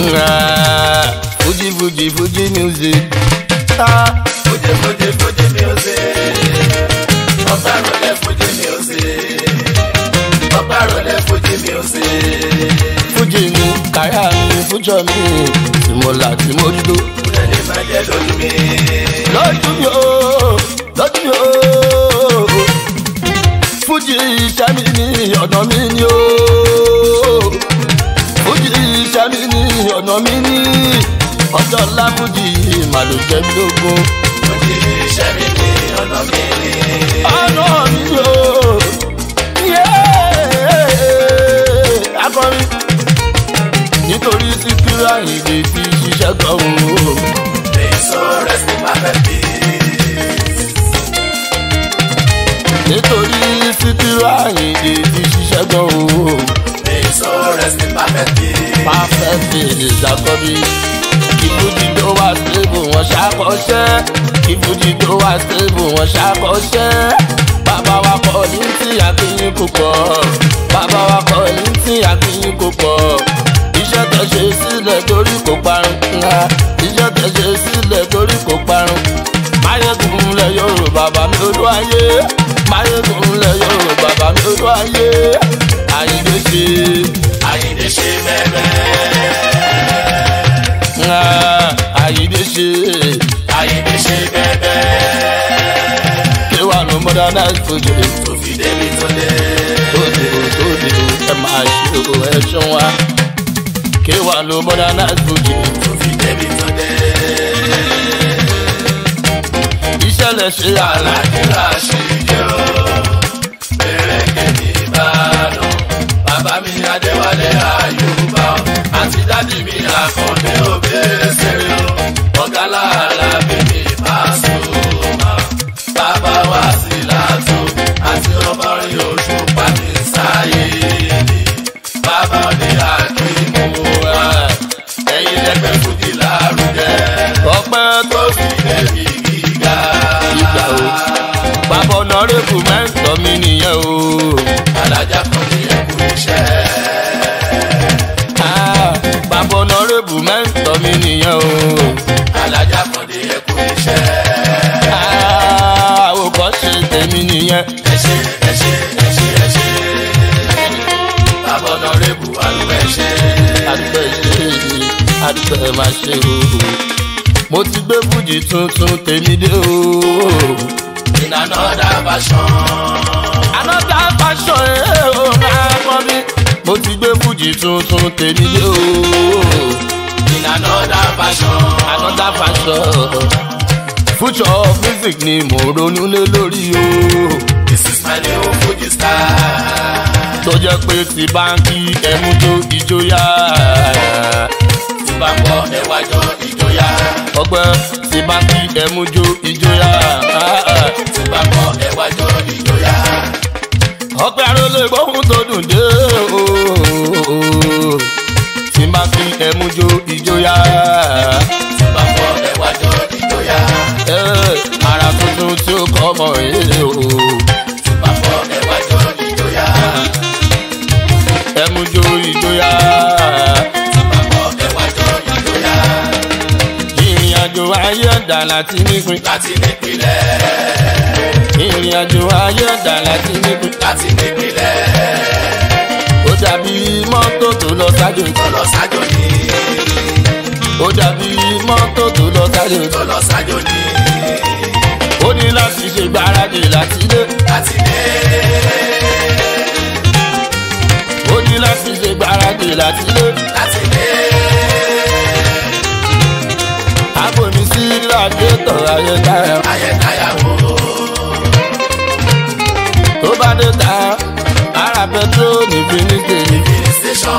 Fuji Fuji Fuji music. Ah, Fuji Fuji Fuji music. Ọba rọlẹ̀ Fuji music. Ọba rọlẹ̀ Fuji music. Fuji ni kàyà mi fújọ mi tí mo là tí mo dúró. Kúrẹ́lì máa jẹ́ lójú mi. Lọ́dún mi o, lọ́dún mi o. Fuji iṣẹ́ mi ni ọ̀nà mi ni o. Fuji iṣẹ́ mi ni ọ̀nà mi ni. Ọjọ́ ńlá Fuji màlúù jẹ́ mi lógún. Fuji iṣẹ́ mi ní ọ̀nà mi ní. ọ̀nà mi o. Yeah. akọrin nítorí Síkírù Àyìndé ti ṣiṣẹ́ gan-an o. May so rest in perfect peace. nítorí Síkírù Àyìndé ti ṣiṣẹ́ gan-an o. May so rest in perfect peace. perfect ìṣàkọ́bí ìfújì tó wà stable wọn ṣàkọsẹ́ ìfújì tó wà stable wọn ṣàkọsẹ́ bàbá wa kọ́ ní tí akínyìn kò pọ̀ bàbá wa kọ́ ní tí akínyìn kò pọ̀ iṣẹ́ tẹ̀ ṣe sílẹ̀ torí kò parun ńlá iṣẹ́ tẹ̀ ṣe sílẹ̀ torí kò parun máyégún lẹ Yorùbá bàbá mi olú ayé máyégún lẹ Yorùbá bàbá mi olú ayé Àyìndé ṣe. Àyìndé ṣe bẹ́ẹ̀ Ah, Àyìndé ṣe Àyìndé ṣe bẹ́ẹ̀ kí wà ló modernize Fuji tó fi débi tó dé. tó dìbò tó dìbò ẹ máa ṣe o ẹ ṣan wa kí wà ló modernize Fuji tó fi débi tó dé. ìṣẹ̀lẹ̀ ṣe àlá Alákìlá ṣe yó. Bẹ̀rẹ̀kẹ̀ ní Ìbàdàn. Bàbá mi Adéwálé Àyùbá. Àti dádì mi Àkàndé Òbẹ́sẹ̀rẹ̀ o. Ọ̀gá láàlá bèbí Pasuma. Bàbá wa sí látò. Àti ọmọrin oṣù pàmì sáyé ni. Bàbá ní Akíkú wa. Ẹ̀yin lẹ́gbẹ́ fújì lárugẹ. ọpẹ́ tó Tó fi débi gíga. ìgbà o bàbá ọ̀nàrẹ́bù mẹ́ńtọ́ mi nìyẹn o alájà kan ní ẹkú iṣẹ́. Ah, bàbá ọ̀nàrẹ́bù mẹ́ńtọ́ mi nìyẹn o alájà kan ní ẹkú iṣẹ́. Ah, àwòkọ́ṣe tèmi nìyẹn. ẹ ṣe ẹ ṣe ẹ ṣe ẹ ṣe. bàbá ọ̀nà rẹ̀bù àlùbẹ̀ ṣe. àdúgbò ìṣe ni àdúgbò máa ṣe o. mo ti gbé fújì tuntun tèmi dé o. in another version. another fashion ẹ̀ o máa kọ́ mi. mo ti gbé fújì tuntun tèmi dé o. in another version. another fashion. future of music ni mo ronú lé lórí o. this is my new fuji style. tó jẹ́ pé ti báńkì ẹ̀mú tó ìjọyà. tí bá ń bọ̀ ẹwà jọ ìjọyà. ọgbẹ́ ti báńkì ẹ̀mú jó ìjọyà. tí bá ń bọ̀ ẹwà jọ ìjọyà. ọpẹ́ arólé gbóhùn tó dùn dé o tí n bá fi ẹmu jó ìjọyà tí bá ń bọ̀ ẹwà jọ ìjọyà. ẹ ara tuntun tí ó kọ́ ọmọ yìí o tí bá ń bọ̀ ẹwà jọ ìjọyà. ẹmu jó ìjọyà tí bá ń bọ̀ ẹwà jọ ìjọyà. ìrìn àjò ayé ẹ̀dá láti nípìn láti nípìnlẹ̀ ìrìn àjò ayé ẹ̀dá láti nípìn láti nípìnlẹ̀ ó dàbí mọ́tò tó lọ sájò tó lọ sájò ní ó dàbí mọ́tò tó lọ sájò tó lọ sájò ní ó ní láti ṣe gbáradì láti dé. láti dé ó ní láti ṣe gbáradì láti lé. láti dé Àbòmí sí radiétọ̀ ayédáyà. ayẹ̀dáyàwó Tó bá dé ta, ara pẹtrol ní finite. filling station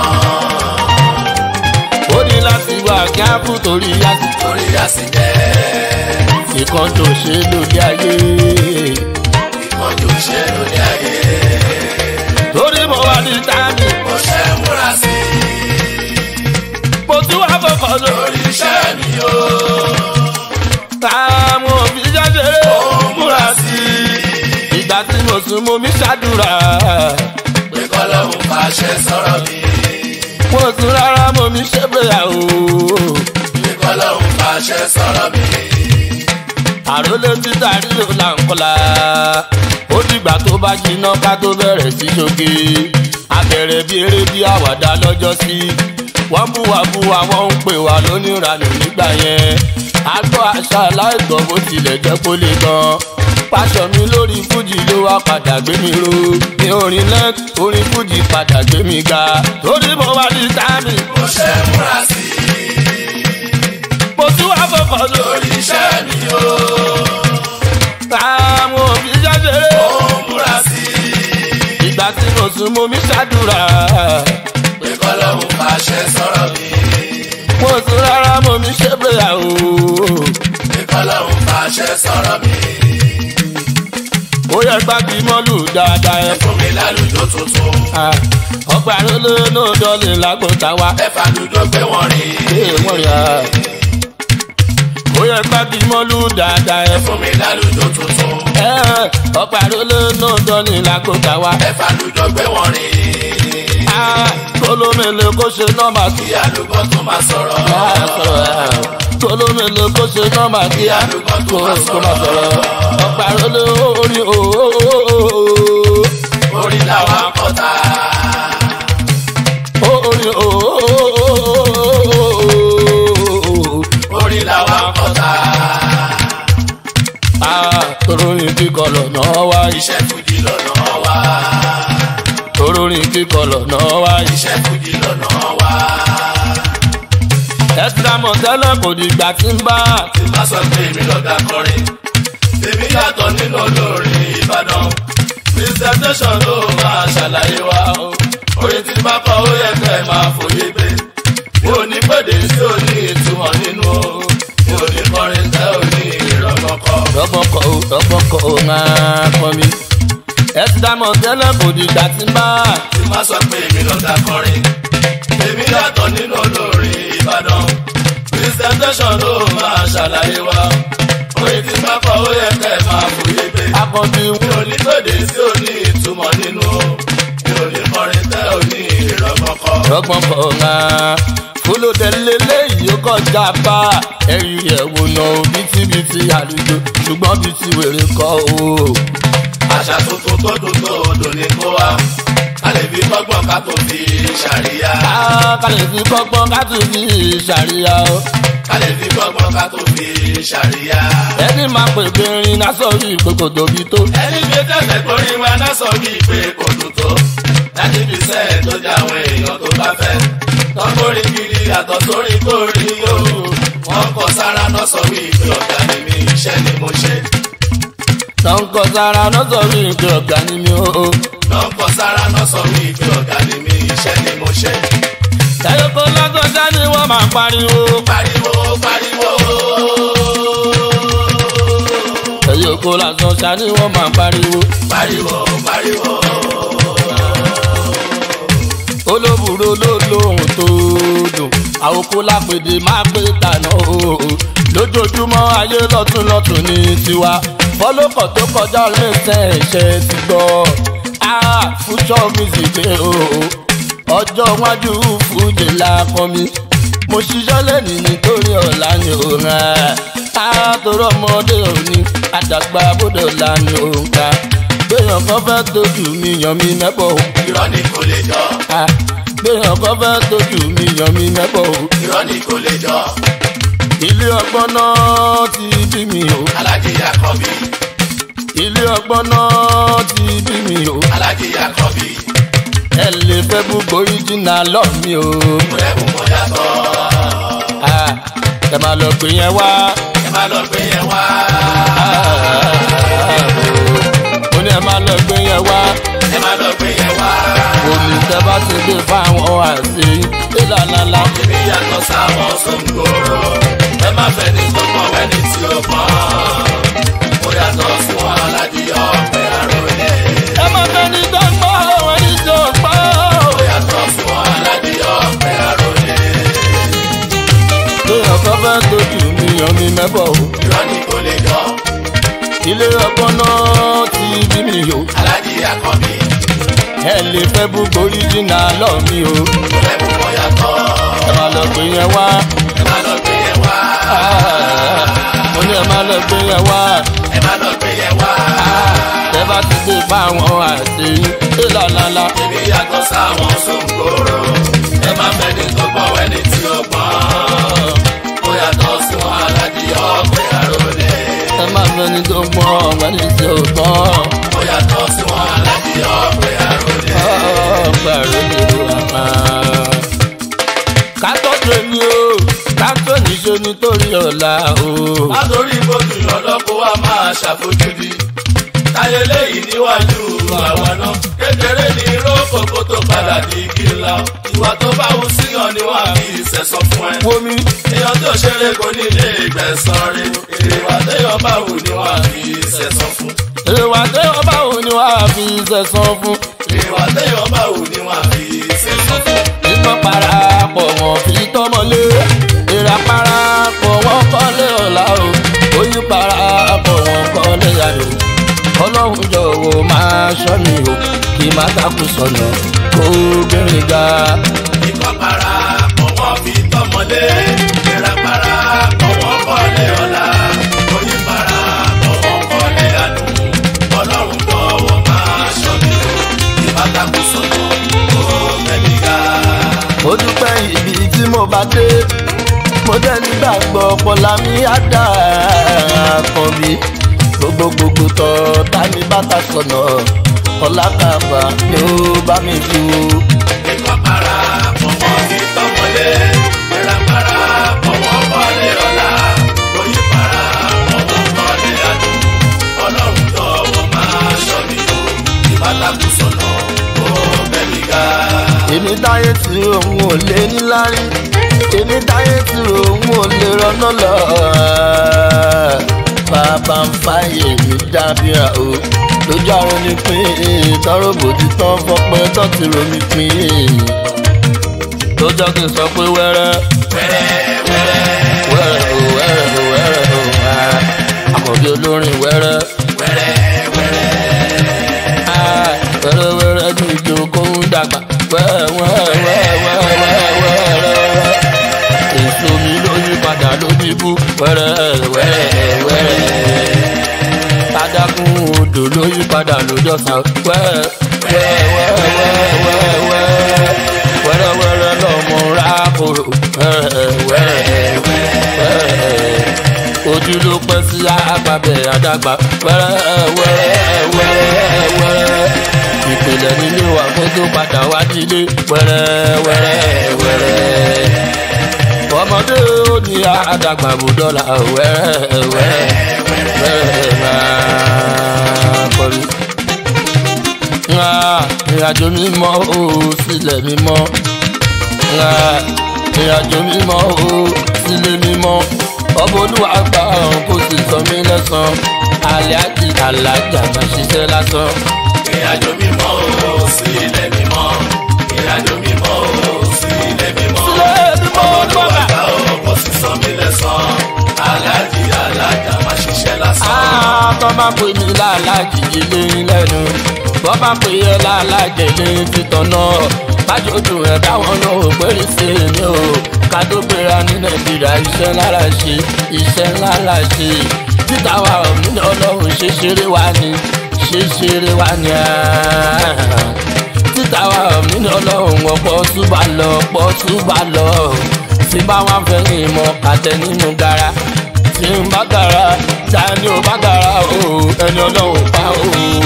Ó ní láti wà kíákù torí yàtì. torí àsìjẹ́ Ìkan tó ṣe lóde ayé. ìkọjú ṣe lóde ayé Torí mo wà ní táàmì, mo ṣe ń múra sí mo tún wá fọkàn lórí. lórí iṣẹ́ mi o Táàmù òbí jájèrè ó múra sí. Ìgbà tí mo sùn mo mi ṣàdúrà. pé kọ́lọ́hún fàṣẹ sọ̀rọ̀ mi mo tún rárá mo mi ṣe gbéyàwó. ìkọlọ́hún fàṣẹ sọ̀rọ̀ mi. àròlé títà ríro là ń kọlà ó dìgbà tó bá jiná ká tó bẹ̀rẹ̀ sí ṣoge abẹ̀rẹ̀ bí eré bí àwàdà lọ́jọ́ sí wọ́n búwa búwa wọ́n ń pè wá lóníranù nígbà yẹn àgbọ̀ àṣà aláìgbọ́ bó tilẹ̀ jẹ́ kó lè gan pàṣọ mi lórí fújì ló wá padà gbé mi ro ní orin lẹ́t orin fújì padà gbé mi ga torí mo wá ní sáàmì mo ṣe múra sí i mo tún wá fọkàn lórí lórí iṣẹ́ mi o. àwọn òbí ṣàṣeré. ó múra sí i ìgbà tí mo sùn mo mi ṣàdúrà ìkọlọ́hún fàṣẹ sọ̀rọ̀ mi. mo sùn rárá mo mi ṣe gbéyàwó ìkọlọ́hún fàṣẹ sọ̀rọ̀ mi. ó yẹ gbági mọ́lù dáadáa ẹ fún mi lálùjọ tuntun. ọgbà lóló náà dọ́lé lágbóta wa ẹ̀fà lùdó gbé wọn rìn. ṣé wọ́n rí a. ó yẹ gbági mọ́lù dáadáa ẹ fún mi lálùjọ tuntun. ọgbà lóló náà dọ́lé lágbóta wa. ẹ̀fà lùdó gbé wọn rìn. kólómele kó ṣe nọ́mà kí kí àlùbọ́ tó máa sọ̀rọ̀. kólómele kó ṣe nọ́mà kí àlùbọ́ tó kó máa kó má sọ̀rọ̀. sọ̀rọ̀ ọgbà lóló orí ooo. orí làwọn akọ́ta. orí ooo. orí làwọn akọ́ta. torórin kíkọ lọ́nà wá iṣẹ́ fújì lọ́nà wá. torórin kíkọ lọ́nà wá iṣẹ́ fújì lọ́nà wá. ẹ̀sìtà mọ̀tẹ́lẹ̀ kò dìgbà tí ń bá tí má sọ pé èmi lọ́gà kọrin. èmi yàtọ̀ nínú olórin ìbàdàn. presentation ló máa ṣàlàyé wa o. orin tí bá kọ ó yẹ kẹ́ ẹ máa fòye pé. mi ò ní pèdè tí ò ní ìtumọ̀ nínú o. mi ò ní kọrin tẹ́ ò ní ìrọ̀mọ́kọ. lọ́gbọ́kọ̀ ó lọ́gbọ́kọ̀ ó máa kọ́ mi. ẹ̀sìtà mọ̀tẹ́lẹ̀ kò dìgbà tí ń bá tí má sọ pé èmi lọ́gà kọrin. èmi yàtọ̀ nínú olórin ìbàdàn. presentation ló máa ṣàlàyé wa. orin tí bá kọ ó yẹ kẹ́ ẹ máa fòye pé. akọ́bí mi ò ní gbèdé tí ò ní ìtumọ̀ nínú o. mi ò ní kọrin tẹ́ ò ní ìrọ̀mọ́kọ. lọ́gbọ́kọ̀ ó máa fúlòdẹ́lẹ́ léyìí ó kọjá bá ẹ̀rí ẹ̀wò náà bítíbitì àlùjọ ṣùgbọ́n bí ti wèrè kọ́ o. àṣà tuntun tó dùn tó dùn ní kó wa. a lè fi kọ́gbọ́n ká tó fi ṣàríyá. kálẹ̀ fi kọ́gbọ́n ká tún fi ṣàríyá o. a lè fi kọ́gbọ́n ká tó fi ṣàríyá. ẹni máa pè pé rin náà sọ yìí pé kò tóbi tó. ẹni fi tẹ̀sẹ̀ torí wa náà sọ bí pé kò dùn tó. láti fi sẹ́ẹ̀ tó jẹ́ àwọn èèyàn tó bá fẹ́. tọ́kórí gidi yàtọ̀ sórí kórì yóò. wọ́n kọ sára náà sọ wí pé ọ̀gá ni mi iṣẹ́ ni mo ṣe. náà ń kọ sára náà sọ yìí pé ọ̀gá ni mi o. náà kọ sára náà sọ wí pé ọ̀gá ni mi iṣẹ́ ni mo ṣe. ẹ̀yọ́ kó lọ́sọ̀ já ni wọ́n máa pariwo. pariwo pariwo. ẹ̀yọ́ kó lọ́sọ̀ já ni wọ́n máa pariwo. pariwo pariwo. olóbùrò ló lóhùn tó dùn àwòkó lápèdè máa pé tànà o. lójoojúmọ́ ayé lọ́tún lọ́tún ní tiwa fọlọ́kọ̀ tó kọjá lẹ́sẹ̀ ẹ̀ṣẹ̀ ti gbọ́. ah future music dé o. ọjọ́ iwájú fújì la kọ́ mi. mo ṣiṣẹ́ lẹ́nìí nítorí ọ̀la ni ò rán. àtòrò ọmọdé òní àdàgbà bódò la ni ò ń ka. gbéyàn kan fẹ́ tójú mi yàn mí mẹ́bọ̀ o. irọ́ ni kò lè jọ. Ah, gbéyàn kan fẹ́ tójú mi yàn mí mẹ́bọ̀ o. irọ́ ni kò lè jọ. ilé ọgbọ́n náà ti bí mi o. alájí yakọbi ilé ọgbọ́n náà ti bí mi o. alájí yakọbi ẹ lè fẹ́ gbogbo original lọ mi o. rẹ́bù mọ́ yàtọ̀. Ah, ẹ máa lọ pè yẹn wá. ẹ má lọ gbé yẹn wá. mo ní ẹ máa lọ gbé yẹn wá. ẹ má lọ gbé yẹn wá. omi tẹ bá ti gbé fáwọn àti ìlànà èmi yàtọ̀ sáwọn sóńgòrò. ẹ má fẹ́ ní tó pọ̀ wẹ́ni tí ó pọ̀. mo yàtọ̀ sí wọn alájí ọ̀pẹ àròyé. ẹ má fẹ́ ní tó ń gbọ́ wọn ní tó ń gbọ́. mo yàtọ̀ sí wọn alájí ọ̀pẹ àròyé. gbéyàn kan fẹ́ tójú mi yàn mí mẹ́bọ̀ o. irọ́ ni kò lè jọ. ilé ọgbọ́n náà ti bí mi o. alájí yakọbi ẹ lè fẹ́ gbogbo original lọ mi o. rẹ́bù mọ́ ó yàtọ̀. ẹ máa lọ gbé yẹn wá. ẹ má lọ gbé yẹn wá. mo ní ẹ máa lọ gbé yẹn wá. ẹ má lọ gbé yẹn wá. tẹ bá ti dé bá àwọn àti ìlàlálà. Ibi yàtọ̀ sáwọn sóńgòrò. Ẹ má fẹ́ni tó gbọ́n ẹni tí ó gbọ́n. Ó yàtọ̀ sí wọn aládì ọ̀pẹ àròlé. ẹ máa fẹ́ni tó gbọ́n ọ̀gbẹ́ni tí ò gbọ́n. Ó yàtọ̀ sí wọn aládì ọ̀pẹ àròlé. ọ̀pẹ àròlé wà. ká tọ́jú ẹni o ká tó níṣó nítorí ọ̀la o. Látòrí gbòdù lọ́lọ́kọ̀ wa máa ṣàfojúdi. Táyé léyìí níwájú àwa náà. Kékeré ní rókò kó tó padà di igi ńlá. Ìwà tó bá wù síyàn ni wọ́n á fi ìṣẹ̀sọ fún ẹ. Wómi èèyàn tó ṣeré kò ní lè gbẹ̀sán rí ìwà téèyàn bá wù ni wọ́n á fi ṣẹ̀sán fún ìwà tí wọ́n bá wò ni wàá fi sẹ̀sán fún. ìwà téèyàn bá wù ni wọ́n á fi ṣẹ̀sán fún. Ìmọ̀ parapọ̀ wọn fi tọ́mọlé. Ìrà parapọ̀ wọn kọ́lé ọ̀la o. Oyún parapọ̀ wọn kọ́lé ayò. Ọlọ́run jọ̀wọ́ máa ṣọ́ mi o. Kì í má takú sọ̀nà kó gbẹ̀rẹ̀ ga. ikọ̀ para pọ̀ wọ́n fi tọ́mọlé ìrà para pọ̀ wọ́n kọ́lé ọ̀la oyin para pọ̀ wọ́n kọ́lé àdùn ọlọ́run tọwọ́ máa ṣọ́ mi o ìbátakùn sọ̀nà ó mẹ́mí ga. Mo dúpẹ́ ibi tí mo bá dé. Mo dẹ́ nígbàgbọ́ ọpọlọ mi á dà kàn bí. Gbogbo gbogbo tọ́ ta ni bàtà sọ̀nà. Ọlákàbà ni ó bá mi tu. Ikọ̀ para pọ̀ wọ́n fi tọ́mọlé. Ìrà para pọ̀ wọ́n kọ́lé ọ̀la. Oyin para pọ̀ wọ́n kọ́lé àdùn. Ọlọ́run tọwọ́ máa ṣọ́ mi o. Ìbátakùn sọ̀nà ó bẹ̀mí ga. èmi táyé tí òun ò lè níláárí èmi táyé tí òun ò lè rọ́nà lọ. bàbá ń fàyè mi dábìá o lójú àrùn ni pín tọrọ bòjú tán fọpẹ tó ti romi pín. lójọ́ kí n sọ pé wẹ́rẹ́ Wẹ́rẹ́ wẹ́rẹ́ wẹ́rẹ́ o wẹ́rẹ́ o wẹ́rẹ́ o ah, àkọ́bí olórin wẹ́rẹ́. wẹ́rẹ́ wẹ́rẹ́. Ah, wẹ́rẹ́ wẹ́rẹ́ ní ìjókòó ń dàgbà wẹ́rẹ́ wẹ́rẹ́ wẹ́rẹ́ wẹ́rẹ́ wẹ́rẹ́ èso mi ló yí padà ló ní bú wẹ́rẹ́ wẹ́rẹ́ wẹ́rẹ́ adágún odò ló yí padà lójọ́sán wẹ́rẹ́ wẹ́rẹ́ wẹ́rẹ́ wẹ́rẹ́ wẹ́rẹ́ wẹ́rẹ́ lọ́mọ rákòrò wẹ́rẹ́ wẹ́rẹ́ wẹ́rẹ́ ojú ló pẹ́ sí àgbàbẹ̀ àdàgbà wẹ́rẹ́ wẹ́rẹ́ wẹ́rẹ́ wẹ́rẹ́ ìpìlẹ̀ nílé wa kó tó padà wá nílé wẹ́rẹ́ wẹ́rẹ́ wẹ́rẹ́ ọmọdé ó ní àdàgbà bò dọ́là wẹ́rẹ́ wẹ́rẹ́ wẹ́rẹ́ máa kọrí. ìrìnàjò mímọ́ ó sílẹ̀ mímọ́ ìrìnàjò mímọ́ ó sílé mímọ́ ọmọ olúwa gbà ọ̀hún kó sì sọ mí lẹ́sàn-án alẹ́ àti alájà máa ṣiṣẹ́ lásán. Ìrìnàjò mímọ́ o sí ilẹ̀ mímọ́. Ìrìnàjò mímọ́ o sí ilẹ̀ mímọ́. Sílẹ̀ mímọ́, bàbá. Ọmọlúwàgbà o kò sì san mí lẹ́san. Aláàjì alájà máa ṣiṣẹ́ lásán. tọ́ máa pè mí láàlájì ilé lẹ́nu bọ́ máa pè é láàlájì ilé títọ́ náà bájọ́dù ẹ̀ káwọn náà ò péré sí mi o ká tó gbéra ní nàìjíríà iṣẹ́ ńlá ṣe iṣẹ́ ńlá ṣe títà wa ọ̀mí ọlọ́run ṣe ṣeré wa ni ṣe ṣeré wa ni títà wa ọ̀mí ọlọ́run ọ̀pọ̀ túbà lọ pọ̀ túbà lọ tí bá wọn fẹ́ ìmọ̀ àtẹ nínú gara tí ń bá gara ta ni ò bá gara o ẹni ọlọ́run pa o.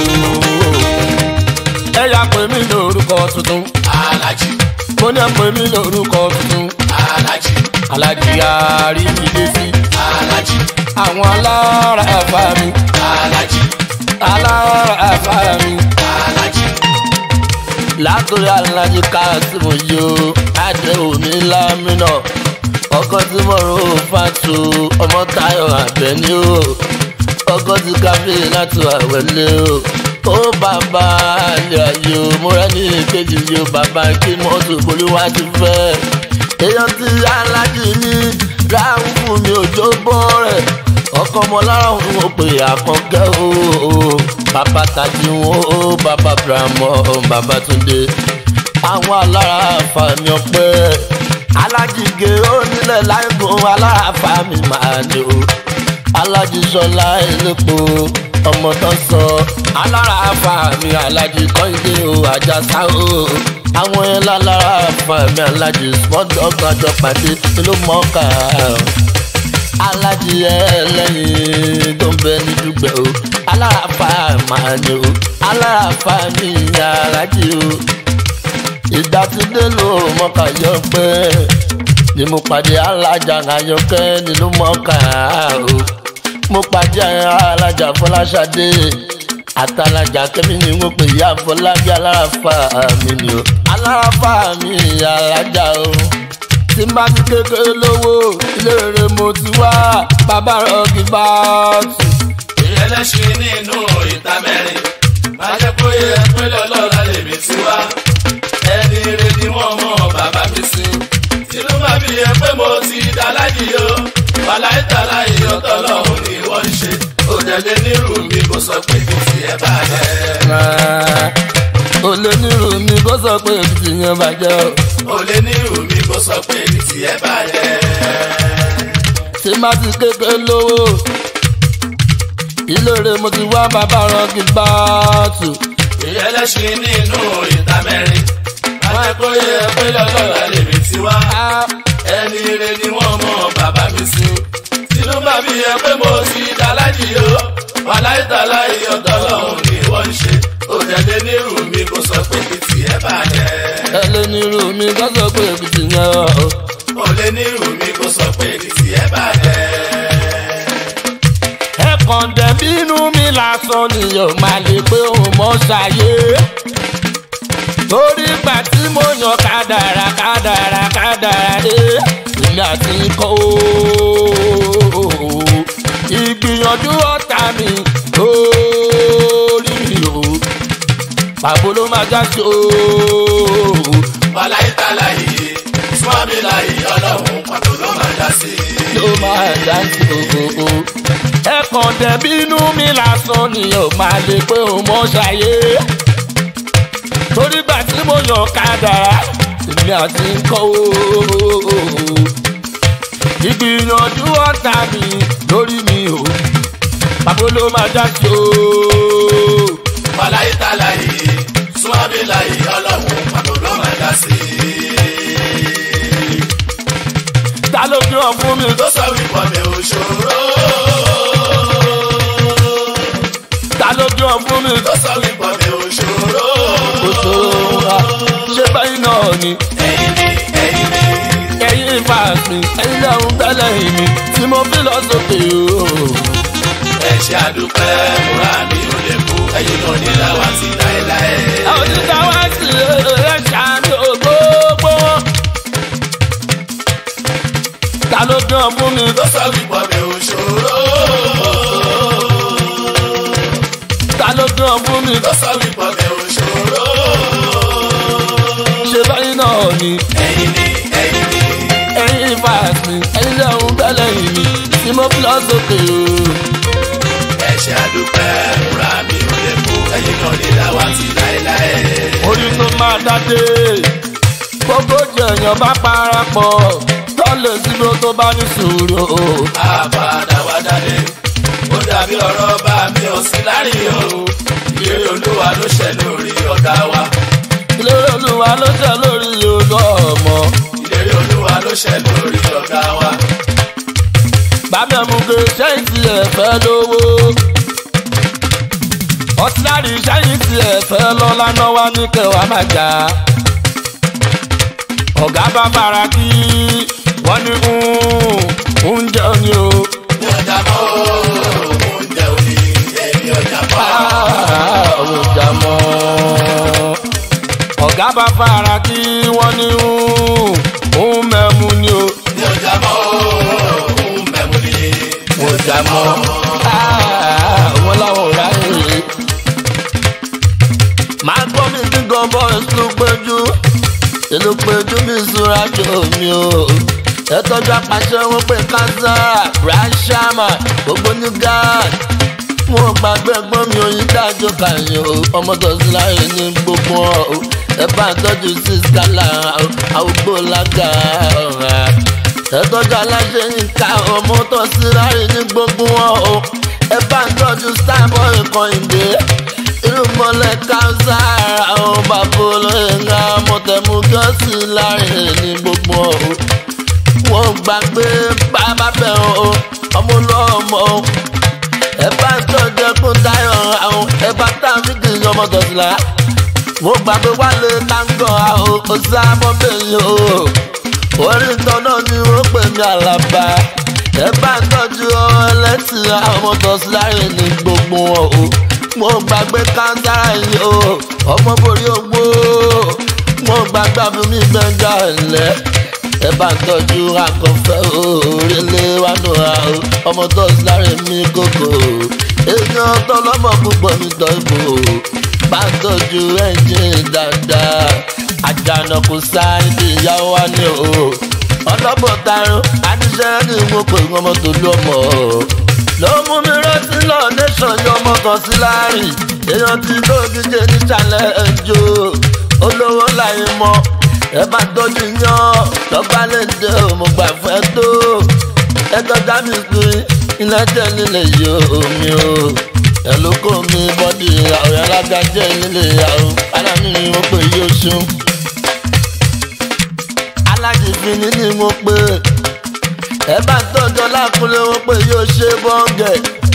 ẹ yà pé mi lórúkọ tuntun Aláàjì mo ní ẹ pé mi lórúkọ tuntun aláàjì alájìyàrí mi dé sí aláàjì àwọn alára ẹ̀fà mi aláàjì alára ẹ̀fà mi aláàjì látòrí alájí káàsìmù yóò adé òní lámìnà ọkọ tí mo rò ó fàtó ọmọ táyọ àbẹni o ọkọ tí káfí láti àwẹlé o ó bàbá àlè ayé o múra ní ìkejì yìí o bàbá kí mọ́tò bolúwa ti fẹ́ èèyàn tí alájí ní ráhùn fún mi òjò bọ́ rẹ̀ ọkọ ọmọ lára òun ò pè àkànkẹ́ o bàbá tají wọn o bàbá brahmo bàbá túndé àwọn alára àfàmì ọpẹ́ alájìgé onílẹ̀ láìgùn alára àfàmì máa ní o alájísọlá elépo ọmọ tó sọ alára àfàmì alájí kọ́ńdé o àjàsá o àwọn yẹn lálára àfàmì alájí small dog àjọ pàdé ló mọ́ọ́kà alájí ẹlẹ́yin tó ń bẹ ní dùgbẹ́ o alára àfàmì àní o alára àfàmì alájí o ìgbà tí dé ló mọ́ọ́kà yọ pé ni mo pàdé alájà àyọkẹ́ nínú mọ́ọ́kà o mo pàdé alájà fọláṣadé àtàlájà kẹ́mi ni mo pè ya fọlábí alárafa mi ni o alárafa mi alájà o tí n bá ti kékeré lówó ilé rere mo ti wá bàbá rọgì bá tù. ìrẹlẹ́sìn nínú ìta mẹ́rin máa jẹ́ kó yẹ pé lọ́lọ́ra lèmi ti wá ẹni rẹ ni wọ́n mọ bàbá mi sí tinú bá mi yẹ pé mo ti dálájì o wàláìtàlá ìyọ́tọ̀ lọ́hùn ni wọ́n ń ṣe òdẹ̀lẹ̀ nírú mi kò sọ pé kì í tiẹ̀ bàjẹ́. olè nírú mi kó sọ pé èmi ti yan bàjẹ́ o. olè nírú mi kò sọ pé kì í tiẹ̀ bàjẹ́. tí n bá ti kékeré lówó ilé rere mo ti wá bàbá rọgì bá tù. ìrẹlẹ́sìn nínú ìta mẹ́rin máa jẹ́ kó yẹ pé lọ́lọ́ra lèmi ti wá ẹni rẹ ni wọ́n mọ bàbá mi sí tinú bá mi yẹ pé mo ti dálájì o wàláìtàlá ìyọ́tọ̀ lọ́hùn ni wọ́n ń ṣe òdẹ̀dẹ̀ nírú mi kò sọ pé kì í tiẹ̀ bàjẹ́. ẹlẹ́ nírú mi kó sọ pé èmi ti yan o. olè nírú mi kò sọ pé kì í tiẹ̀ bàjẹ́. ẹ kàn dẹ̀ bínú mi lásán ni yóò máa lè pé òun mọ́ ṣàyé. torí gbà tí mo yan kádàrá kádàrá kádàrá dé èmi àti kọ́ ooo. ìgbìyànjú ọ̀tá mi lórí mi o. pàbó ló máa já sí ooo. wàláìtàlá yìí súnmọ́bí láyé ọlọ́run pàtó ló máa dá sí i. ló máa já sí ooo. ẹ kàn dẹ̀ bínú mi lásán ni yóò máa lè pé òun mọ́ ṣàyé torí gbà tí mo yàn kádàrá èmi àti nǹkan ooo ìgbìyànjú ọ̀tá mi lórí mi o pàbó ló máa já sí ooo wàláìtàlá yìí súnmọ́bí láyé ọlọ́run pàtó ló máa dá sí i. ta ló fi hàn fún mi tó sọ wípé mi ò ṣòro. ta ló fi hàn fún mi tó sọ wípé mi ò ṣòro. kò ṣòro wa ṣé báyìí náà ni ẹ̀yin ni ẹ̀yin ni ẹ̀yin ìfàsìn ẹ̀yin lẹ́hùn tẹ́lẹ̀ mi tí mo fi lọ sókè ooo. ẹ ṣe àdúpẹ́ múra mi ò lè kú ẹ̀yin náà ní láwa ti láéláé. àwọn oníta wá sí ẹ ṣàánú gbogbo wọn. ta ló fi hàn fún mi tó sọ wípé mi ò ṣòro. ta ló fi hàn fún mi tó sọ wípé mi ò ṣòro. ṣe báyìí náà ni ẹ̀yin ni ẹ̀yin ni ẹ̀yin ìfàsìn ẹ̀yin lẹ́hùn tẹ́lẹ̀ mi tí mo fi lọ sókè ooo. ẹ ṣe àdúpẹ́ múra mi ò lè kú ẹ̀yin náà ní láwa ti láéláé. orí tó máa dáde gbogbo jẹ̀yàn bá parapọ̀ tọ́lẹ̀ síbi tó bá ní sùúrù o. àbàdà wá dáadé ó dàbí ọ̀rọ̀ bá mi ò sí láàrin o ìlérí olúwa ló ṣẹ lórí ọ̀gá wa ilé olúwa ló tẹ̀ lórí odò ọmọ. ìlérí olúwa ló ṣẹ lórí ọ̀gá wa bàbá mu ke sẹ́yìn tí ẹ fẹ́ lówó. ọ̀tíláàrí sẹ́yìn tí ẹ fẹ́ lọ́lá náà wá ní kẹwàá máa jà. ọ̀gá bá fara kí wọ́n ní oúnjẹ ni o. mi ò jà mọ́ oúnjẹ òní èmi ò jà mọ́ ọjà mọ́. ọ̀gá bá fara kí wọ́n ní òun mẹ́mu ni o. mi ò jà mọ́ òun mẹ́mu ni ọjà mọ́. wọ́n láwọn ò ráyè. máa gbọ́ mi kí gan boys ló péjú ìlú péjú mi ìṣúra jò mí o. ẹ tọ́jú apàṣẹ wọn pé kánsá rashama gbogbo ní gáàd wọn gbàgbé ẹ̀gbọ́n mi oyin dájú kàyìn o ọmọ tó sí láyé ní gbogbo ọ o ẹ bá ń tọ́jú sí skala àwùgbò lága ọ̀rá ẹ tọ́jú aláṣẹ nǹka ọmọ tó sí rárí ní gbogbo wọn o ẹ bá ń tọ́jú starboy kọ́hìndé irúmọlẹ̀ kánsá àwọn bàbá olóyè ńlá mọ̀tẹ́mú gọ́ọ̀sì láàrin ní gbogbo wọn o wọ́n gbàgbé bàbá bẹ̀ o ọmọ olóòmọ o ẹ bá ń tọ́jú ẹkún táyọ̀ àwọn ẹ bá táfíìkì ọmọ tọ̀sílà mo gbàgbé wálé táǹgọ̀ àwọn ọ̀sàmọ́ bẹ́yìn o orí tọ́nà ni wọ́n pè mí àlàbà ẹ bá ń tọ́jú ẹlẹ́sìn àwọn ọmọ tọ̀sílà ní gbogbo wọn o mo gbàgbé kántàrà yìí o ọmọ borí ogbó mo gbàgbé abúlé gbẹ̀ngà ẹ̀lẹ́ ẹ bá ń tọ́jú akọ̀fẹ́ òrèlé wa nùra o ọmọ tó sáré mi kókò èèyàn tọlọ́mọ púpọ̀ mi tọ́ ibò bá ń tọ́jú ẹ́ńjìn dáadáa àjànàkú sáyẹ́dì ìyàwó wa ni o ọlọ́bọ̀ tarun àníṣẹ́ ní mo pè ọmọ tó lú ọmọ ló mú mi rántí lọ nation yọ ọmọ kan sí láàrin èèyàn tí tó díje ní challenge o olówó láyé mọ́ ẹ bá tọ́jú yan lọ́gbà lè dé òmò gbà fẹ́ tó ẹ tọ́já mi pín iná jẹ́ nílé yìí omi o ẹ ló kó mi bọ́dì àwọn alága jẹ́ nílé ìyàwó aláàánú ni wọ́n pè yí oṣù alájìfín ní ni wọ́n pè ẹ bá tọ́jọ́ lákúnlé wọ́n pè yí oṣù bọ́ǹgẹ̀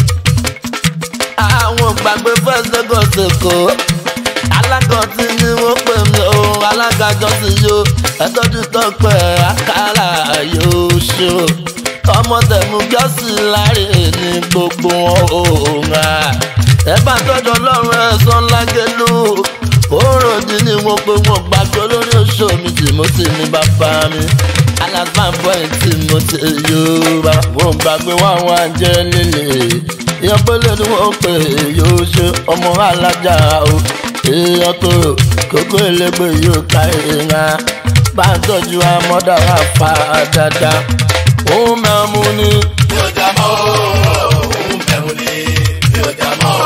àwọn gbàgbé first lagos èkó alágọ̀tì ni wọ́n pè mí ohun alágàjọsìn yó ẹtọ́jú tọpẹ́ àkàrà yóò ṣó ọmọ tẹ̀mú gíọ́sì láre ní gbogbo ohun à ẹ bá tọ́jú ọlọ́run ẹ̀sán lágẹ̀lú òròdì ni wọ́n pé wọ́n gbàgbé olórí oṣù mi tìmọ́tì ní bàbá mi alasman boy tìmọ́tì yóò bá wọ́n gbàgbé wọn wá jẹ́ líle ìyọ́pẹ́lẹ́ ni wọ́n pè yóò ṣe ọmọ alájà o èèyàn tó kókó elégbè yóò ká èèyàn bá ń tọ́jú amọ́dá wa fa dáadáa òun mẹ́mu ni. mi ò já mọ́ òun bẹ̀rù ni mi ò já mọ́.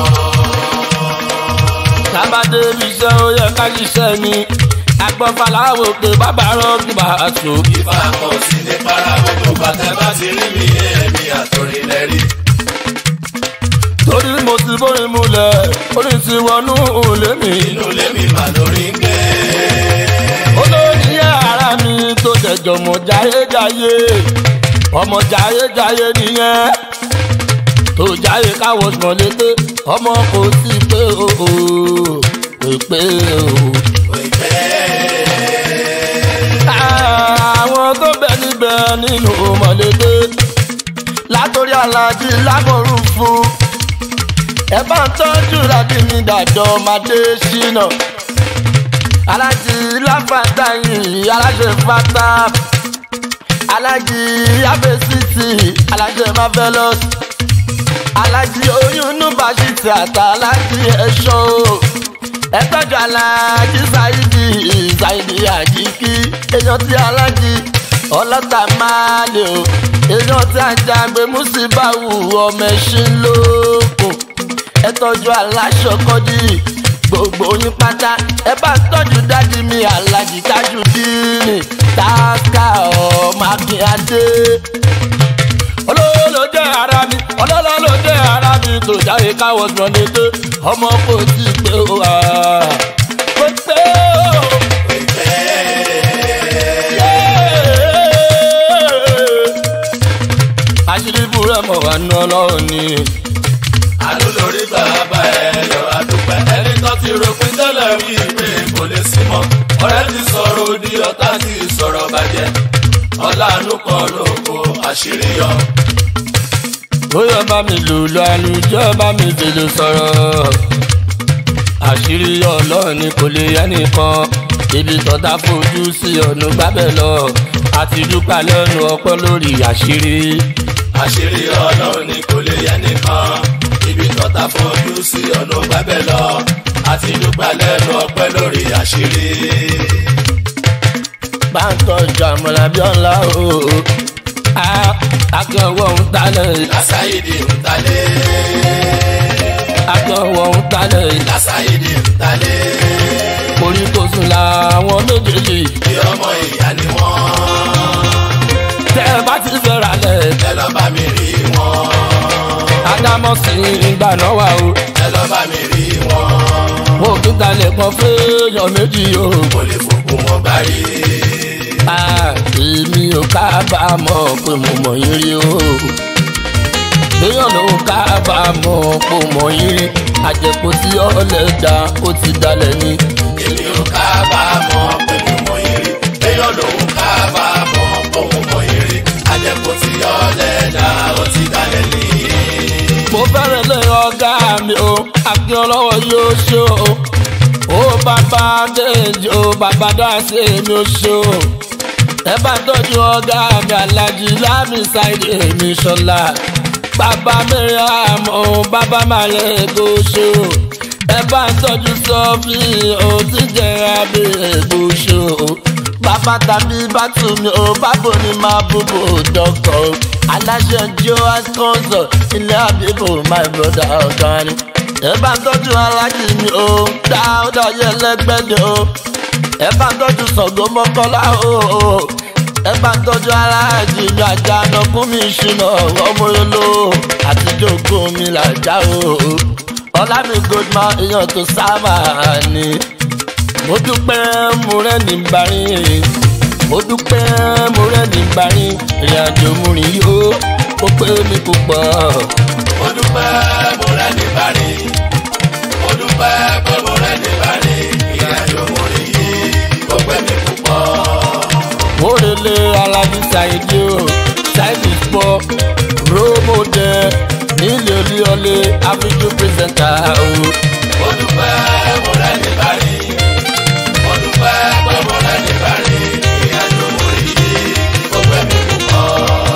tábàdé iṣẹ́ ó yẹ ká ṣiṣẹ́ ni agbọ́faláwo pé bàbá rọ́ọ̀kì bá a so. ìfà kò sí ní para gbogbo bàtẹ́ bá ti rí mi èmi àtòrin lẹ́rí. torí mo ti bórin mulẹ̀ orin ti wọnú òlé mi. inú lèmi mà lórí ń gbé. olórí ara mi tó jẹjọ mọ jayéjayé ọmọ jayéjayé nìyẹn tó jáyé káwọ sùn létè ọmọ kò sí pé o ò pé o. àwọn tó bẹ níbẹ̀ nínú mọ̀lẹ́dẹ́ látòrí alájí lámọ̀rún fún ẹ bá ń tọ́jú láti ní dàjọ́ máde ṣínà alájí láfàtà yìí aláṣẹ fata alájí abẹ́sìtì aláṣẹ marvelous alájí oyún nùbàṣìtì àtà alájí ẹ̀ṣọ́ ẹ tọ́jú alájí ṣáìdì ṣáìdì àjíkí èèyàn tí alájí ọlọ́ta máa lè o èèyàn tí àjàgbé mùsíbáwù ọmọ ẹṣin lókun ẹ tọ́jú aláṣọ kọ́dí gbogbo yín pátá ẹ bá tọ́jú dádì mi alájí tájú díìnì táàkà ọmọ akínyadé olówó ló jẹ́ ara mi ọlọ́lá ló jẹ́ ara mi tó jáde káwọ́ sọ ní pé ọmọ kò tí ì pé o à kò pé o. àṣírí búrẹ́ mọ̀ wá ná ọlọ́run ni. àánú lórí bàbá ẹ yọ àdúpẹ́ ẹni tó ti rògbìn tẹ́lẹ̀ rí pé kò lè sí mọ́ ọ̀rẹ́ ti sọ̀rọ̀ òdì ọ̀tá ti sọ̀rọ̀ bàjẹ́ ọ̀làánú kan ló kó àṣírí yọ. bóyá bá mi lùlù àlùjọ bá mi fèlè sọ̀rọ̀ àṣírí ọlọ́run ni kò lè yẹ nìkan ibi tọ́ta fojú sí ọ̀nà gbábẹ́ lọ àti dúpẹ́ lẹ́nu ọpẹ́ lórí àṣírí. àṣírí ọlọ́run ni kò lè yẹ nìkan ibi tọ́ta fojú sí ọ̀nà gbábẹ́ lọ àti dúpẹ́ lẹ́nu ọpẹ́ lórí àṣírí. báńkọ̀ jàmọ̀lá bí ọ̀la o akẹ́wọ̀ ń talẹ̀ lásàyèdè ń talẹ̀ akẹ́wọ̀ ń talẹ̀ lásàyèdè ń talẹ̀ orí tó sùn làwọn méjèèjì bí ọmọ ìyá ni wọ́n. tẹ́ ẹ bá ti fẹ́ ra lẹ̀ ẹ lọ bá mi rí wọn. ádámọ̀ sí ìgbà náà wà o ẹ lọ bá mi rí wọn. mo tún talẹ̀ kan fẹ́yàn méjì o. mo lè fògùn wọn gbáyé. Ah, èmi ò kábàámọ̀ pé mo mọ̀ yín rí o. Béèyàn ló kábàámọ̀ pé mo mọ̀ yín rí. Àjẹpọ̀ tí ọ̀lẹ̀ dá ó ti dalẹ̀ ni. èmi ò kábàámọ̀ pé mo mọ èrè. èèyàn lòun kábàámọ̀ pé mo mọ èrè. àjẹkù tí ọlẹ́dà ó ti dalẹ̀ ní. Mo fẹ́rẹ̀ lé ọ̀gá mi o, akin ọlọ́wọ́ yóò ṣó o. Ó bàbá Déjì o, bàbá Dáṣe mi ò ṣó o. Ẹ bá tọ́jú ọ̀gá mi Alájí Lámì Sáìdì mi ṣọlá. Bàbá Miriam o, bàbá Màlẹ́ kò ṣó o. Ẹ bá tọ́jú Sọ́fì o, tí jẹ́ abẹ́ ègbò ṣó o. Bàbá tàbí bàtú mi ò bábò ní máa búbò dọ́kọ̀ o. Aláṣẹ Joas Consult ilé àbíbò my brother ọ̀gá ni. Ẹ bá tọ́jú alájí mi o, dáúdà yẹ lẹ́gbẹ̀dẹ̀ o. Ẹ bá tọ́jú Ṣàngó Mọ́kọ́lá o. Ẹ bá tọ́jú alájí mi àjànà fún mi ṣìnà ọmọ yolo àtijọ́ ògùn mi làjá o. Ọlámi Goldman èèyàn tó sábà ní mo dúpẹ́ mo rẹ́ ní bari mo dúpẹ́ mo rẹ́ ní bari ìrìn àjò mo rìn yó ó pé mi púpọ̀ mo dúpẹ́ mo rẹ́ ní bari. mo dúpẹ́ pé mo rẹ́ ní bari. ìrìnàjò mo rí yìí ó pẹ́ mi púpọ̀. mo relé alájí ṣáìdì o ṣáìdì pọ̀ rómọdé nílé olíọlé áfíjú pírẹsẹ̀ntà o mo dúpẹ́ mo rẹ́ ní bari. mo dúpẹ́ pé mo rẹ́ ní bari. ìrìnàjò mo rí yìí ó pẹ́ mi púpọ̀.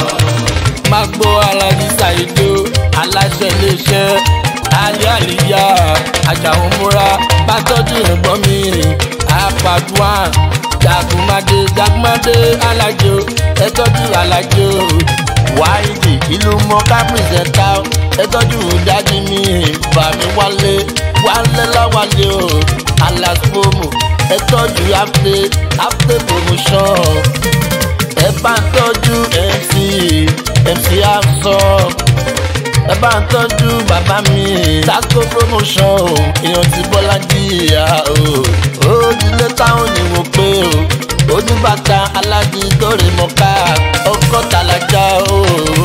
má gbọ́ alájí ṣáìdì o aláṣẹ iléeṣẹ́ alẹ́ àlìyá àjàwọn múra bá tọ́jú ẹ̀gbọ́n mi apàdùà jagunmadé jagunmadé alájò ẹ tọ́jú alájò wáìdì ìlú mọ́ká pírẹsẹ̀ntà ẹ tọ́jú dájú mi bàmí wálé wálé láwálé o alasfomu ẹ tọ́jú afte afte promotion ẹ bá ń tọ́jú mc mc afsọ ẹ bá ń tọ́jú bàbá mi tasco promotion o èèyàn ti bọ́lá jìyà o òdìlé táwọn ni mo pé o oníbàtà alájí tóre mọ́ká ọkọ̀ tàlájà o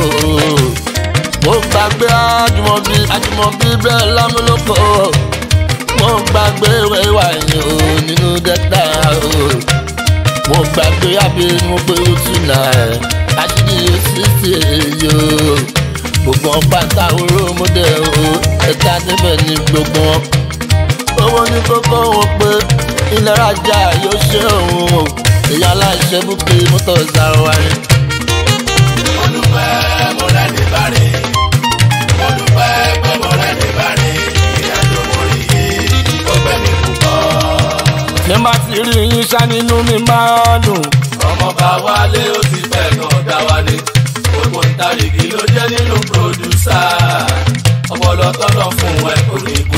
mo gbàgbé àjùmọ̀bí àjùmọ̀bí bẹ́ẹ̀ lámúlòkọ mo gbàgbé wẹ́wà yìí o nínú dẹ́ta o mo gbàgbé àbí mo gbé oṣù náà àṣírí òṣìṣì èyí o gbogbo wọn pátá oró mọdẹ o ẹka níbẹ̀ ní gbogbo wọn. owó ní kókó wọn pé ilẹ̀ rajà yóò ṣe òun o èyí aláìṣẹ́ búkẹ́ mọ́tò ìsàrọ̀wárí. mo dúpẹ́ mo rẹ́ ní bari. mo dúpẹ́ pé mo rẹ́ ní bari. ìrìnàjò mo rí yìí ó pẹ́ mi púpọ̀. ṣé má ti rí yín ṣá nínú mi máa dùn. ọmọ bá wálé ó ti fẹ́ kan dá wálé. gbogbo ìtàlígì ló jẹ́ nínú pòdùsà. ọpọlọ tọ́lọ̀ fún ẹ kò ní kú.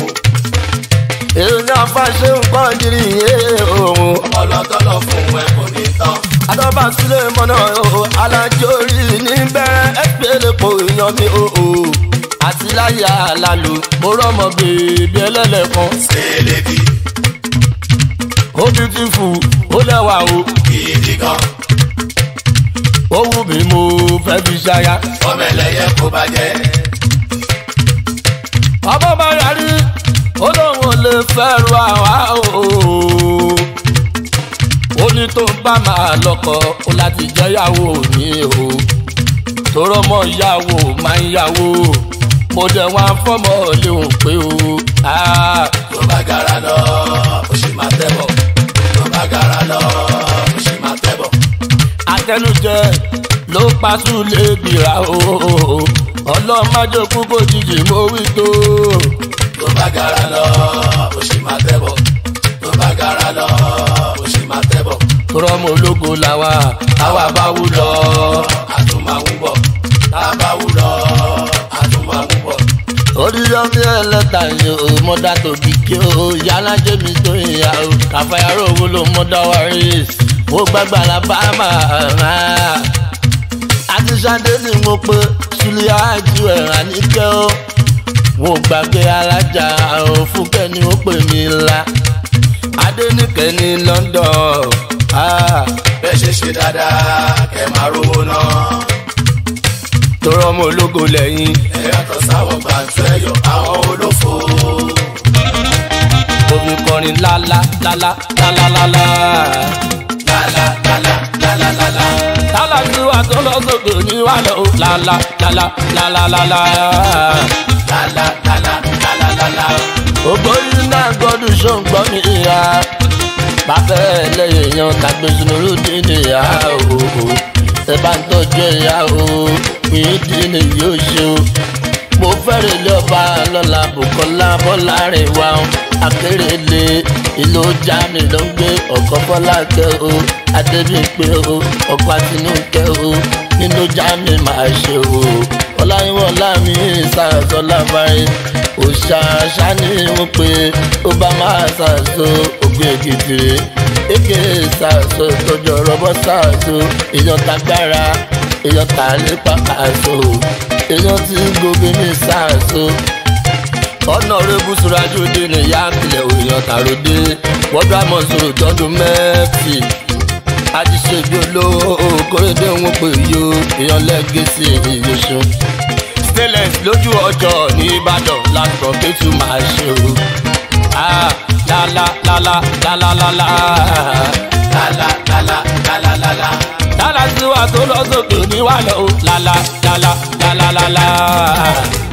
èrò ní afáṣe nǹkan jírí yé òun. ọpọlọ tọ́lọ̀ fún ẹ kò ní tán. adọ́bà sílẹ̀ mọ́nà o alájọrí ní bẹ́rẹ̀ ẹgbẹ́lẹ̀ kò yan mi o o àti láyà lálù mo rọ́mọ bèbí ẹlẹ́lẹ́kan sẹ́lẹ̀bì ó beautiful ó lẹ́wà o gidi gan. ó wù mí mo fẹ́ fi ṣaya. ọmọ ẹlẹ́yẹ kò bàjẹ́. ọmọ bá yarí ó lóun ò lè fẹ́rù àwa o ó ní tó bá máa lọ́kọ ó láti jẹ́yàwó mi o tóró mọ ìyàwó máa ń yàwó mo dẹ̀ wá fọ́mọ léwu pé o ah, tó bá gara lọ ó sì máa tẹ̀bọ̀. tó bá gara lọ ó sì máa tẹ̀bọ̀. àtẹnujẹ ló pàṣù lè gbìrà o ọlọ́mọdékú kò jìjì mo wí tó tó bá gara lọ ó sì máa tẹ̀bọ̀. tó bá gara lọ ó sì máa tẹ̀bọ̀. tóró mọ ológo làwà táwa bá wú lọ àtúmọ̀ wú bọ̀. tá a bá wú lọ àtúmọ̀ wú bọ̀. orí orí ọmọ ẹlẹ́ta yìí o mọ́dà tó kíkẹ́ o yálà jẹ́mi tó ìyá o kàfáyàrá owó ló mọ́dà wárí mo gbàgbà la bá máa àti sade ni mo pe sulia ju ẹ̀ràn níkẹ́ o mo gbàgbé alájà òfúkẹ́ ni ó pè mí ńlá adéníkẹ́ ní London ah, bẹ́ẹ̀ ṣe ṣe dáadáa kẹ́ máa rówó náà. tọrọ ọmọ ológo lẹ́yìn ẹ yàtọ̀ sáwọn gbàǹtọ́ ẹ̀yọ̀ àwọn olófo. omi kọrin lálá lálá lálá lálá lálá lálá lálá lálá. lálá tí wàá tó lọ sókè ní wàá lọ lálá lálá lálá lálá. lálá lálá lálá lálá. ògbóyún náà gbọ́dún ṣóńgbọ́n mi ìhà bàbá ẹlẹ́yìn èèyàn tàgbé sunuru dín ìhà o ẹ bá ń tọ́jú ìhà o yìí dín ní yóò ṣe o mo fẹ́rẹ̀ ilé ọba lọ́la Bùkọ́lá Bọ́lárin wa o akérèlé ìlú jami ló ń gbé ọkọ̀ bọ́lá kẹ́ o adébíyìnpé o ọkọ̀ àtinúkẹ́ o nínú jami máa ṣe o ọláyíwọ̀n láàmì ìsàsọ lábáyé òṣàṣà ni wọ́n pe ó bá máa ṣàṣọ ògbé gidire èké ṣàṣọ ìtọ́jú ọ̀rọ̀bọ ṣàṣọ èèyàn tagbára èèyàn tàlépa àṣọ èèyàn tí gbogbo mi ṣàṣọ ọ̀nà rẹ̀bù sùrájú dé ní ìyá àpilẹ̀ òyìnbó tàròdé wọ́dọ̀ àmọ́ sọ̀rọ̀ tọ́dún mẹ́fì àjíṣebí olówó kórèdé wọn pè yó èèyàn lẹ́gẹ̀ẹ́sì ìyóṣù stainless lójú ọjọ́ ní ìbàdàn lásán kẹ́tù máa ṣe o. Ah, la la la la la la la la. lálá lálá lálá lálá. lálá tí wàá tó lọ sókè ní wàá lọ o. la la la la la la la la.